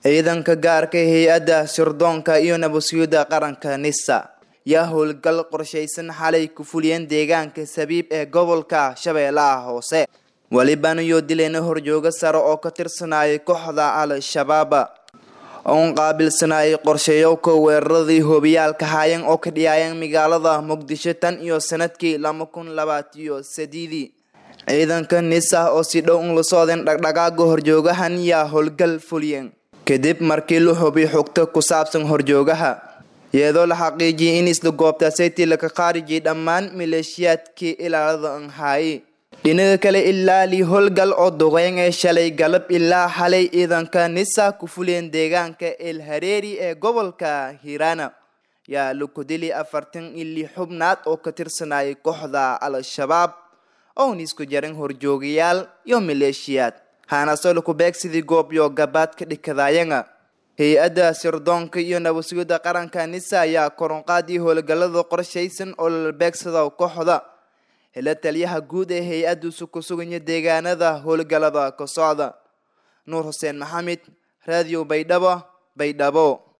ciidanka gaarka hay-adda sirdoonka iyo nabadsugyada qaranka nisa yaa howlgal qorshaysan xalay ku fuliyeen deegaanka sabiib ee gobolka shabeellaha hoose welibana iyo dilayna horjooga sare oo ka tirsanayay kooxda al-shabaab oon qaabilsanayay qorsheeyowka weeraradii hoobiyaalka haayeen oo ka dhiyaayeen magaalada muqdisho tan iyo sanadkii laba kun labaatiyo sideedii ciidanka nisa oo si dhow un la socdeen dhaqdhaqaaga horjoogahan yaa howlgal fuliyeen kadib markii la hubiy xogto ku saabsan horjoogaha iyadoo la xaqiijiyay in isla goobtaasaytii laka khaarijiyay dhammaan maleeshiyaadkii ilaalada an haayay dhinaga kale ilaa lii howlgal oo duqeyn ee shalay galab ilaa xalay ciidanka nisa ku fuliyeen deegaanka el hareeri ee gobolka hiirana yaa laku dilay afartan ilii xubnaad oo ka tirsanayay kooxda al-shabaab oon isku jarin horjoogayaal iyo maleeshiyaad haanasoo laku beegsidii goobyo gabaad ka dhikadaayanga hay-adda sirdoonka iyo nabadsugyada qaranka nisa ayaa koronqaadii howlgalada qorshaysan oo lala beegsada kooxda hela taliyaha guud ee hay-addusu ku suganya deegaanada howlgalada ka socda nuur xuseen maxamed raadiyo baydhabo baydhabo